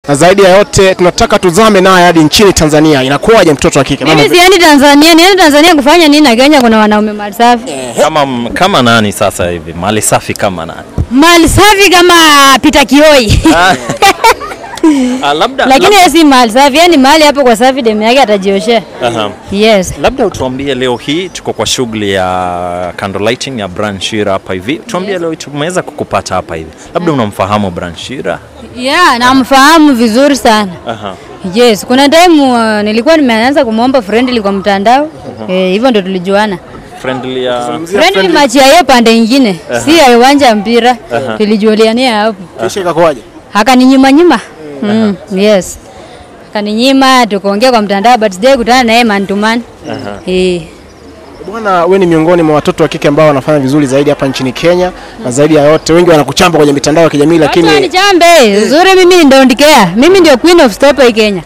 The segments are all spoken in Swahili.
na zaidi ya yote tunataka tuzame naye hadi nchini Tanzania. Inakuwaje mtoto wa kike? Mama, Mimi siendi Tanzania, niende Tanzania kufanya nini na Kenya kuna wanaume mali safi. Kama, kama nani sasa hivi mali safi kama nani? Mali safi kama Peter Kioi. Ah, labda, Lakini yeye si mali safi, yani mali hapo kwa safi demu yake atajioshea. Aha. Yes. Labda utuambie leo hii tuko kwa shughuli ya candle lighting ya Brian Shira hapa hivi. Tuambie leo hii tumeweza kukupata hapa hivi. Labda unamfahamu Brian Shira? Yeah, namfahamu vizuri sana. Aha. Yes, kuna time uh, nilikuwa nimeanza kumwomba friendly kwa mtandao. Eh, hivyo ndo tulijuana. Friendly ya Friendly match ya yeye pande nyingine, si ya uwanja wa mpira. Tulijuliania hapo. kisha ikakuwaje? Akaninyima nyima. Mm, yes. Akaninyima tukaongea kwa mtandao but sijai kutana na yeye man to man. Eh. Bwana, we ni miongoni mwa watoto wa kike ambao wanafanya vizuri zaidi hapa nchini Kenya, na zaidi ya yote wengi wanakuchamba kwenye mitandao ya kijamii, Lakini lakini ni chambe. Uzuri mimi ni don't care. Mimi ndio queen of stopper hii Kenya.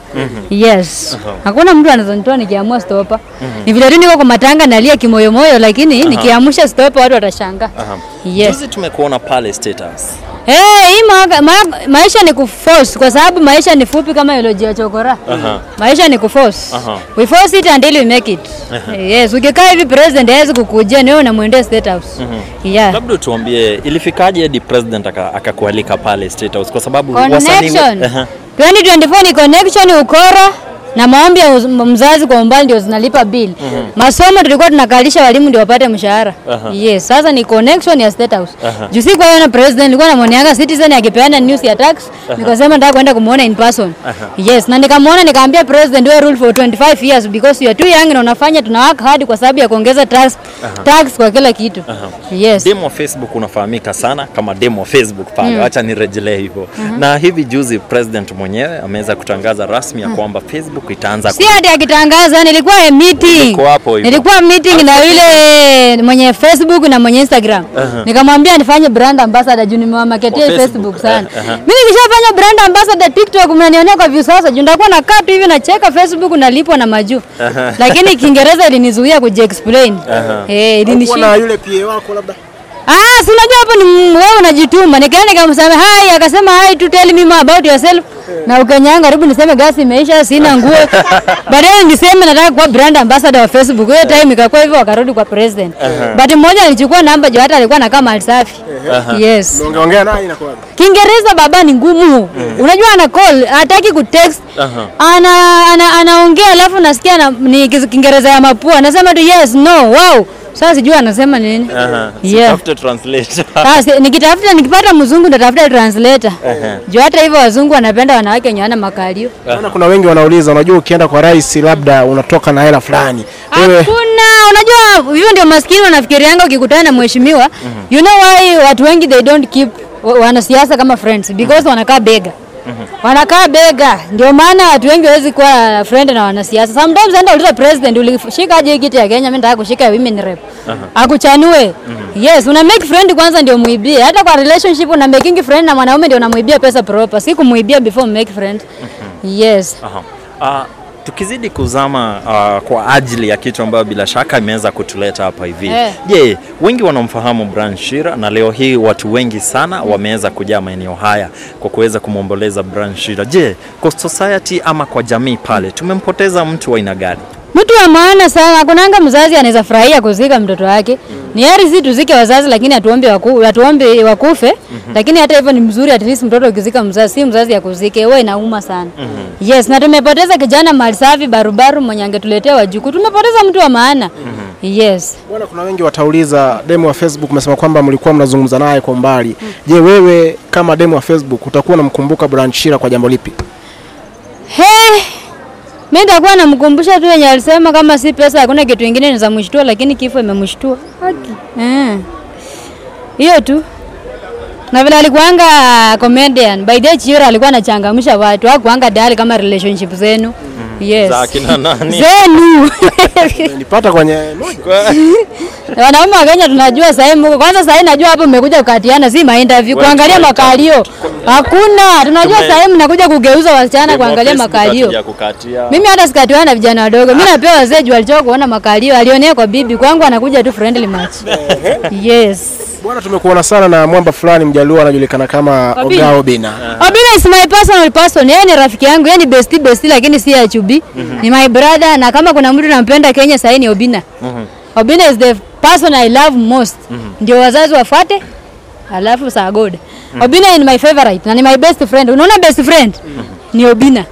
Yes. Hakuna mtu anazonitoa nikiamua stopper. Ni vile tu niko kwa matanga nalia kimoyomoyo lakini nikiamsha stopper watu watashangaa. Yes. Juzi tumekuona pale State House. Eh, hii ma, ma, maisha ni kuforce kwa sababu maisha ni fupi kama eulogy ya chokora. Aha. Maisha ni kuforce. Aha. We force it until we make it. Yes, ukikaa hivi president hawezi kukujia ni wewe unamwendea state house. Yeah. Labda tuambie ilifikaje hadi president aka- akakualika pale State House kwa sababu wasanii Connection. Aha. 2024 ni connection ukora na maombi ya uz- mzazi kwa umbali ndio zinalipa bill. Masomo tulikuwa tunakalisha walimu ndio wapate mshahara. Yes, sasa ni connection ya State House. Juu si kwa na president nilikuwa namwonianga Citizen akipeana news ya tax, nikasema nataka kwenda kumuona in person. Yes, na nikamuona nikaambia president we rule for 25 years because you are too young na unafanya tuna work hard kwa sababu ya kuongeza tax tax kwa kila kitu. Yes. Demo wa Facebook unafahamika sana kama demo wa Facebook pale, wacha nirejelee hivyo. Na hivi juzi president mwenyewe ameweza kutangaza rasmi ya kwamba Facebook itaanza Si hadi akitangaza, nilikuwa a meeting. Ulikuwa hapo hivyo. Nilikuwa meeting na yule mwenye Facebook na mwenye Instagram. Nikamwambia nifanye brand ambassador juu nimewamaketia Kwa Facebook, Facebook, sana. eh, aha. Mimi nikishafanya brand ambassador TikTok mnanionea kwa views sasa. Juu ndakuwa nakaa tu hivi nacheka Facebook nalipwa na majuu. Lakini Kiingereza ilinizuia kujiexplain. Eh, Kuwa ilinishinda. na yule PA wako labda Ah, si unajua hapo ni mm, wewe unajituma. Nikaenda nikamsema hi, akasema hi to tell me more about yourself. Na ukanyanga karibu niseme gasi imeisha, sina nguo. Baadaye niseme nataka kuwa brand ambassador wa Facebook. Hiyo time ikakuwa hivyo wakarudi kwa president. But mmoja alichukua namba juu hata alikuwa anakaa mahali safi. Yes. ungeongea naye inakuwaje? Kiingereza baba ni ngumu. Unajua ana call, hataki kutext. Aha. Ana ana anaongea alafu nasikia na, ni Kiingereza ya mapua. Anasema tu yes, no, wow. Sasa sijui anasema nini. Aha. Yeah. Sitafute translator. Sasa nikitafuta nikipata mzungu nitatafuta translator. Juu hata hivyo wazungu wanapenda wanawake wenye wana makalio. Maana kuna wengi wanauliza, unajua ukienda kwa rais labda unatoka na hela fulani. Wewe Hakuna, unajua hivyo ndio maskini wanafikirianga ukikutana na mheshimiwa. You know why watu wengi they don't keep wa- wanasiasa kama friends because wanakaa bega. Wanakaa bega. Ndio maana watu wengi hawezi kuwa friend na wanasiasa. Sometimes enda uliza president ulishika aje hii kiti ya Kenya, mimi nataka kushika ya women rep. Akuchanue. Yes, una make friend kwanza ndio muibie. Hata kwa relationship una making friend na mwanaume ndio unamuibia pesa proper. Si kumuibia before make friend. Yes. Aha. Ah, tukizidi kuzama ah, kwa ajili ya kitu ambayo bila shaka imeweza kutuleta hapa hivi. Eh. Je, wengi wanamfahamu Brian Shira na leo hii watu wengi sana wameweza kujaa maeneo haya kwa kuweza kumwomboleza Brian Shira. Je, kwa society ama kwa jamii pale tumempoteza mtu wa aina gani? Mtu wa maana sana. Hakunanga mzazi anaweza furahia kuzika mtoto wake. Ni heri si tuzike wazazi, lakini atuombe waku, atuombe wakufe. Lakini hata hivyo ni mzuri, at least mtoto ukizika mzazi, si mzazi akuzike, wewe inauma sana. Yes, na tumepoteza kijana mali safi barubaru mwenye angetuletea wajukuu. Tumepoteza mtu wa maana. Yes. bwana, kuna wengi watauliza, demo wa Facebook umesema kwamba mlikuwa mnazungumza naye kwa umbali. Je, wewe kama demo wa Facebook utakuwa unamkumbuka Brian Shira kwa jambo lipi? He, mimi nitakuwa namkumbusha tu yenye alisema, kama si pesa hakuna kitu kingine ni za mshtua, lakini kifo imemshtua. Eh. Hiyo tu. Na vile alikuanga comedian, by the way Chira alikuwa anachangamsha watu, hakuanga dali kama relationship zenu. Yes. Za akina nani? Zenu. nilipata kwenye moja. Wanaume wa Kenya tunajua sahii mko. Kwanza sahii najua hapo mmekuja kukatiana si ma interview Wewe kuangalia tunaita- makalio. Hakuna. Tunajua Tume- sahii mnakuja kugeuza wasichana Demo wa kuangalia Facebook makalio. hatuja kukatia. Mimi hata sikatiwana na vijana wadogo. Mimi napewa wazee juu alichoka kuona makalio. Alionea kwa bibi. Kwangu anakuja tu friendly match. Yes. Bwana, tumekuona sana na mwamba fulani mjaluo anajulikana kama Obina. Oga Obina. Obina is my personal person. Yeye ni rafiki yangu, yeye ni bestie bestie lakini si ya chubi. Ni my brother na kama kuna mtu nampenda Kenya sasa ni Obina. Obina is the person I love most. Ndio wazazi wafuate. Alafu saa God. Obina ni my favorite na ni my best friend. Unaona best friend? Ni Obina.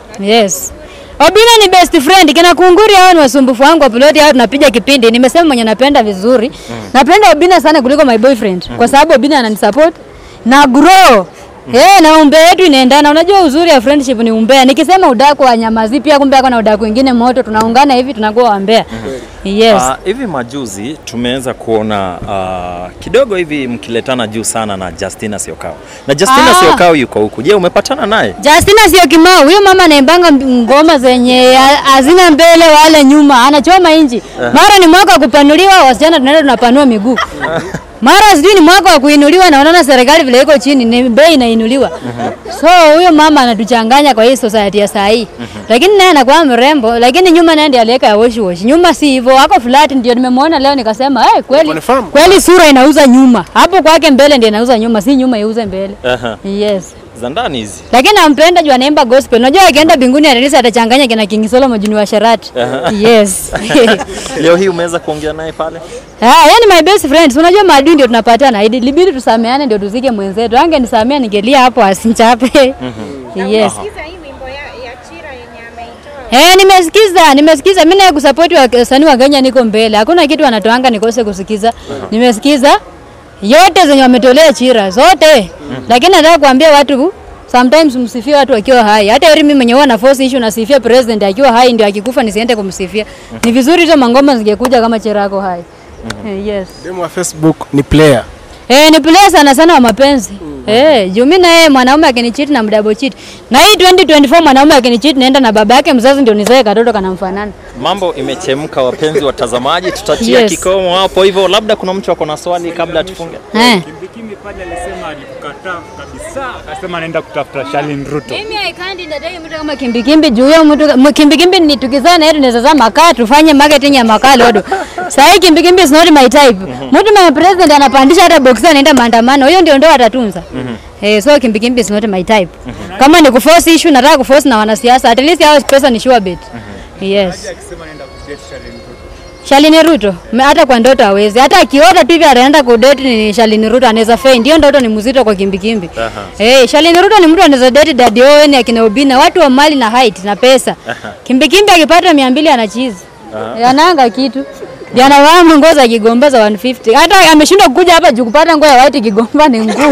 Yes. Obina ni best friend. Kina kunguri hao ni wasumbufu wangu wa piloti hao tunapiga kipindi. Nimesema mwenye napenda vizuri. Napenda Obina sana kuliko my boyfriend kwa sababu Obina ananisupport na grow. Eh, na umbea yetu inaendana. Unajua uzuri ya friendship ni umbea. Nikisema udaku wa nyamazi pia kumbe ako na udaku wengine moto tunaungana hivi tunakuwa wambea. Yes. Ah, hivi majuzi tumeweza kuona ah, kidogo hivi mkiletana juu sana na Justina Siokao. Na Justina Ah. Siokao yuko huku. Je, umepatana naye? Justina sio kimao. Huyo mama anaimbanga ngoma zenye ha- hazina mbele wala nyuma, anachoma inji. Mara ni mwaka wa kupanuliwa, wasichana tunaenda tunapanua miguu. Mara sijui ni mwaka wa kuinuliwa, na unaona serikali vile iko chini, ni bei inainuliwa. So huyo mama anatuchanganya kwa hii society ya saa hii. Lakini naye anakuwa mrembo, lakini nyuma naye ndiye aliweka ya wash wash. Nyuma si hivyo, ako flat, ndio nimemwona leo nikasema, eh, kweli Confirm. kweli sura inauza nyuma. Hapo kwake mbele ndiye inauza nyuma, si nyuma iuze mbele. Aha. Yes. Za ndani hizi. Lakini nampenda juu anaimba gospel. Unajua akienda mbinguni atalisa atachanganya kina King Solomon juu ni wa Sharati. Yes. Leo hii umeweza kuongea naye pale? Ah, yani my best friends. Unajua maadui ndio tunapatana. Ilibidi tusameane ndio tuzike mwenzetu. Angenisamea ningelia hapo asinchape. Yes. Sikiza hii wimbo ya, ya Chira yenye ameitoa. Eh, nimesikiza, nimesikiza. Mimi naye kusupport wasanii wa Kenya niko mbele. Hakuna kitu wanatoanga nikose kusikiza. Nimesikiza yote zenye wametolea Chira zote. Lakini nataka kuambia watu sometimes msifie watu wakiwa hai. Hata heri mimi mwenyewe na force issue nasifia president akiwa hai ndio akikufa nisiende kumsifia. Ni vizuri hizo mangoma zingekuja kama Chira yako hai. Eh, yes. Demu wa Facebook ni player. Eh, ni player sana sana wa mapenzi. Eh, juu mimi na yeye mwanaume akinicheat na mdouble cheat. Na hii 2024 mwanaume akinicheat naenda na baba yake mzazi ndio nizae katoto kanamfanana. Mambo imechemka, wapenzi watazamaji, tutatia Yes. kikomo hapo hivyo. Labda kuna mtu ako na swali kabla tufunge. Eh. Kimbikimbi pale alisema alikukataa kabisa, akasema anaenda kutafuta Shalin Ruto. Mimi I can't ndadai mtu kama kimbikimbi juu huyo mtu mu- kimbikimbi ni tukizana yetu tunaweza zama makaa tufanye marketing ya makaa lodo. Sasa hii kimbikimbi is not my type. Mtu my president anapandisha hata box anaenda maandamano. Hiyo ndio ndio atatunza. Eh, so kimbikimbi is not my type. Kama ni kuforce issue nataka kuforce na wanasiasa. At least hao pesa ni sure bet. Yes. Akisema anaenda kudate Shalin Ruto. Shalini Ruto me- hata kwa ndoto hawezi, hata akiota tu hivi anaenda kudate ni Shalini Ruto anaweza faint. Hiyo ndoto ni mzito kwa kimbikimbi. Eh, Shalini Ruto ni mtu anaweza date Daddy Owen akina Obina, watu wa mali na height na pesa. Kimbikimbi akipata 200 anachizi. Ananga kitu. Ndio anavaa nguo za Kigomba za 150. Hata ameshindwa kukuja hapa juu kupata nguo ya white Kigomba ni ngumu.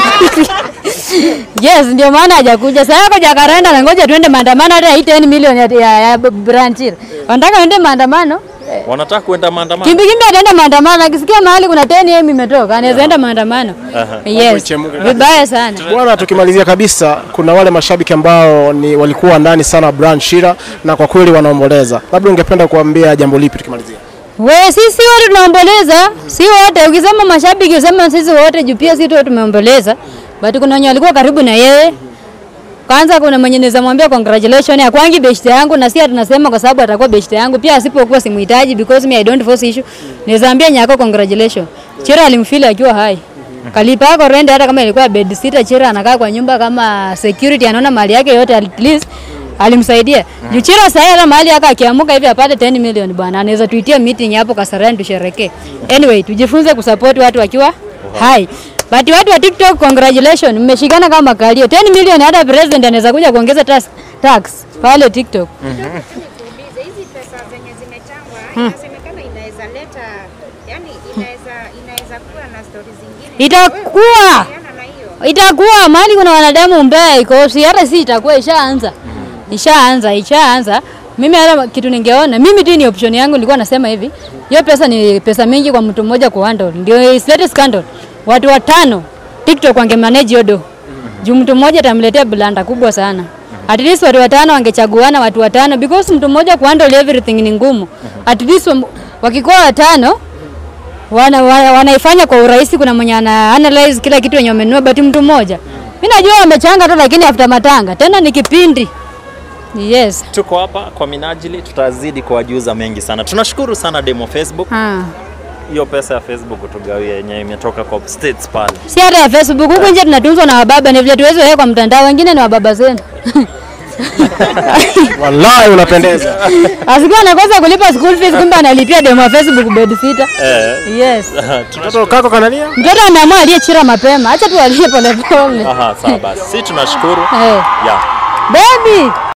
Yes, ndio maana hajakuja. Sasa yako Jakaranda na ngoja tuende maandamano hata hii 10 milioni ya, ya, ya Branchir. Wanataka tuende maandamano? Wanataka kuenda maandamano. Kimbikimbi ataenda maandamano, akisikia mahali kuna 10 imetoka anaweza enda maandamano. Yes, ichemuke. vibaya sana. Bwana, tukimalizia kabisa, kuna wale mashabiki ambao ni walikuwa ndani sana Brian Shira na kwa kweli wanaomboleza. Labda ungependa kuambia jambo lipi tukimalizia? We, sisi wote tunaomboleza, si wote. Ukisema mashabiki usema sisi wote, juu pia sisi wote tumeomboleza, but kuna wenye walikuwa karibu na yeye. Kwanza kuna mwenye naweza mwambia congratulations, akwangi beshte yangu, na si tunasema kwa sababu atakuwa beshte yangu, pia asipokuwa simuhitaji because me I don't force issue. Naweza ambia nyako congratulations. Chira alimfeel akiwa hai. Kalipa yako rent hata kama ilikuwa bed sitter, Chira anakaa kwa nyumba kama security, anaona mali yake yote at least alimsaidia. Juu Chira sasa hata mahali yake akiamuka hivi apate 10 million bwana, anaweza tuitie meeting hapo Kasarani tusherekee. Anyway, tujifunze kusupport watu wakiwa hai. But watu wa TikTok congratulations, mmeshikana kama makalio. 10 million hata president anaweza kuja kuongeza tax, tax pale TikTok. Tuulize hizi pesa zenye zimechangwa inasemekana inaweza leta yani inaweza inaweza kuwa na stori zingine. Itakuwa Kuhusiana na hiyo. itakuwa mahali kuna wanadamu mbaya iko si hata si itakuwa ishaanza ishaanza ishaanza mimi hata kitu ningeona mimi tu ni option yangu nilikuwa nasema hivi hiyo pesa ni pesa mingi kwa mtu mmoja ku handle ndio isilete scandal watu watano TikTok wangemanage hiyo do juu mtu mmoja atamletea blanda kubwa sana. At least watu watano wangechaguana watu watano because mtu mmoja kuhandle everything ni ngumu. At least wam- wakikuwa watano wana, wana, wanaifanya kwa urahisi. Kuna mwenye ana analyze kila kitu yenye wamenunua, but mtu mmoja mimi najua wamechanga tu, lakini after matanga tena ni kipindi. Yes. Tuko hapa kwa minajili, tutazidi kuwajuza mengi sana. Tunashukuru sana Demo Facebook, Ah. hiyo pesa ya Facebook tugawie yenye imetoka kwa states pale. Si hata ya Facebook huku nje tunatunzwa na wababa, ni vile tuwezi weka kwa mtandao, wengine ni wababa zenu. Wallahi unapendeza. Asikuwa anakosa kulipa school fees, kumbe analipia demo ya Facebook bed sitter. Eh, Yes. Mtoto kako kanalia? Mtoto ameamua aliyechira mapema, acha tu alie polepole. aha, sawa basi, si tunashukuru Eh. yeah. Baby,